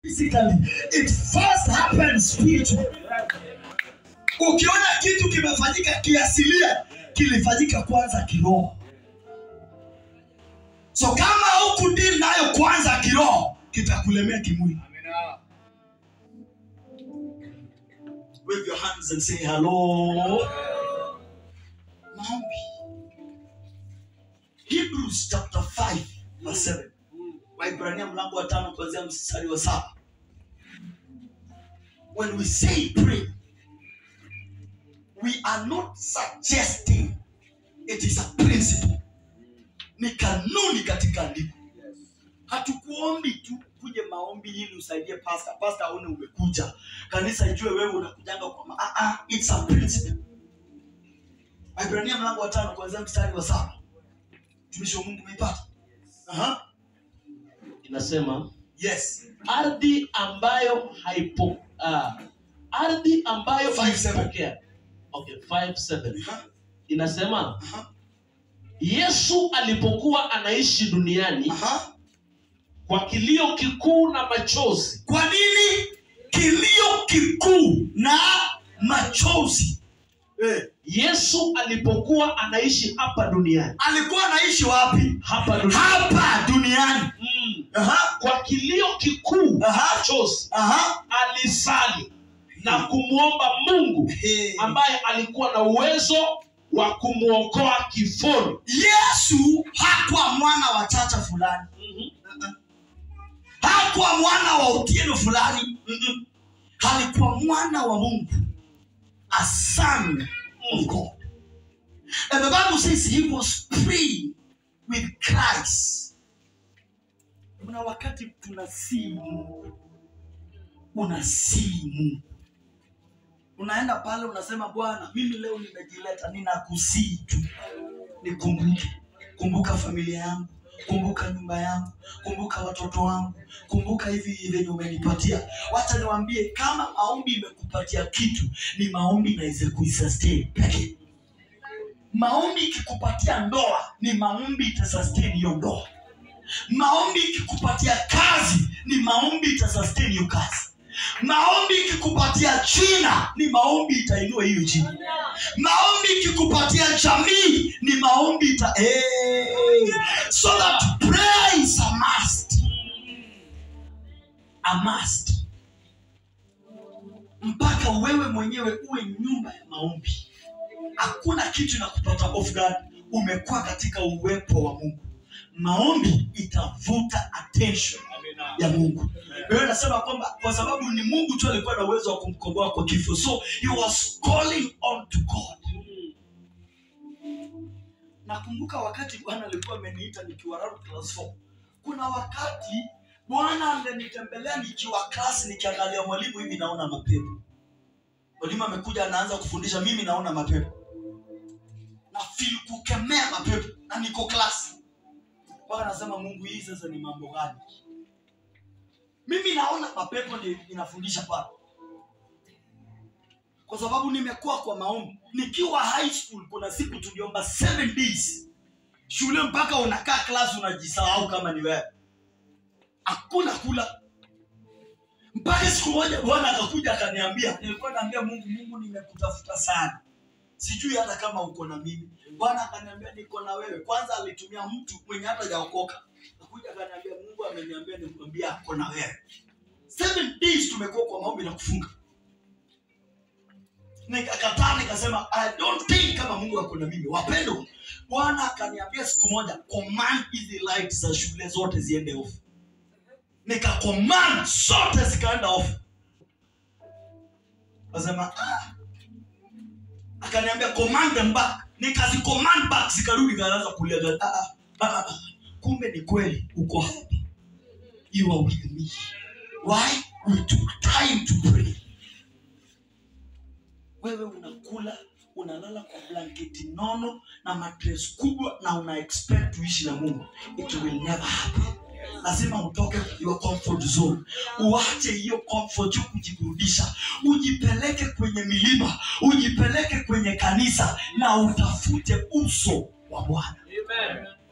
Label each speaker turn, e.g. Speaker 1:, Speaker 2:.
Speaker 1: physically it first happens spiritually ukiona kitu kimefanyika kiasilia kilifanyika kwanza kiroho so kama huku dili nayo kwanza kiroho kitakulemea kimwili wave your hands and say hello maombi hebrews chapter 5 verse 7 waibrania mlango wa tano kuanzia mstari wa saba when we say pray we are not suggesting it is a principle ni kanuni katika andiko hatukuombi tu kuje maombi ili usaidie pasta pasta aone umekuja kanisa ijue wewe unakujanga kwa ma- ah, ah, it's a principle waibrania mlango wa tano kuanzia mstari wa saba mtumishi wa mungu umeipata Aha.
Speaker 2: inasema
Speaker 1: yes
Speaker 2: ardhi ambayo haipo uh, ardhi ambayo
Speaker 1: Five, seven.
Speaker 2: haipokea okay, five, seven.
Speaker 1: Aha.
Speaker 2: inasema
Speaker 1: Aha.
Speaker 2: yesu alipokuwa anaishi duniani
Speaker 1: Aha.
Speaker 2: kwa kilio kikuu na machozi
Speaker 1: kwa nini kilio kikuu na machozi eh.
Speaker 2: yesu alipokuwa anaishi hapa duniani
Speaker 1: alikuwa anaishi wapi
Speaker 2: hapa duniani
Speaker 1: hapa duniani
Speaker 2: mm.
Speaker 1: Aha.
Speaker 2: kwa kilio kikuu na
Speaker 1: Aha.
Speaker 2: machozi
Speaker 1: Aha.
Speaker 2: alisali na kumwomba mungu
Speaker 1: Eh.
Speaker 2: ambaye alikuwa na uwezo wa kumwokoa kifoni
Speaker 1: yesu hakuwa mwana wa chacha fulani
Speaker 2: Mhm.
Speaker 1: hakuwa mwana wa utieno fulani Mm-mm. alikuwa mwana wa mungu a son of god and the bible says he was praying with christ kuna wakati tunasii mungu unasii mungu unaenda pale unasema bwana mimi leo nimejileta ninakusii tu nikumbuke kumbuka familia yangu kumbuka nyumba yangu kumbuka watoto wangu kumbuka hivi venye umenipatia wacha niwambie kama maombi imekupatia kitu ni maombi inaweza kuisustain pekee maombi ikikupatia ndoa ni maombi itasustain hiyo ndoa maombi ikikupatia kazi ni maombi itasustain hiyo kazi maombi ikikupatia jina ni maombi itainua hiyo jina maombi ikikupatia jamii ni maombi ita hey. so that prayer is a must a must mpaka wewe mwenyewe uwe nyumba ya maombi hakuna kitu inakupata off guard umekuwa katika uwepo wa mungu maombi itavuta attention ya mungu wewe nasema kwamba kwa sababu ni mungu tu alikuwa na uwezo wa kumkomboa kwa kifo so he was calling on to god nakumbuka wakati bwana alikuwa ameniita nikiwa around class 4 kuna wakati bwana angenitembelea nikiwa klasi nikiangalia mwalimu hivi naona mapepo mwalimu amekuja anaanza kufundisha mimi naona mapepo na feel kukemea mapepo na niko klasi mpaka nasema mungu hii sasa ni mambo gani mimi naona mapepo ndio inafundisha pale kwa sababu nimekuwa kwa maombi nikiwa high school kuna siku tuliomba seven days shule mpaka unakaa class unajisahau kama ni wewe hakuna kula mpaka siku moja bwana akakuja akaniambia nilikuwa naambia mungu mungu nimekutafuta sana sijui hata kama uko na mimi bwana akaniambia niko na wewe kwanza alitumia mtu mwenye hata jaokoka akuja akaniambia mungu ameniambia nikwambia ako na wewe seven days tumekuwa kwa maombi na kufunga nikakataa nikasema i don't think kama mungu ako na mimi wapendo bwana akaniambia siku moja command hizi light za shule zote ziende off nikacommand zote zikaenda off kasema ah. akaniambia command them back nikazicommand back zikarudi kaanza kulia ah, ah, ah, ah. kumbe ni kweli uko hapa you are with me why we took time to pray wewe unakula unalala kwa blanketi nono na matres kubwa na una expect tuishi na mungu it will never happen lazima utoke kwa your comfort zone uache hiyo comfort ya kujiburudisha ujipeleke kwenye milima ujipeleke kwenye kanisa na utafute uso wa bwana
Speaker 2: Amen.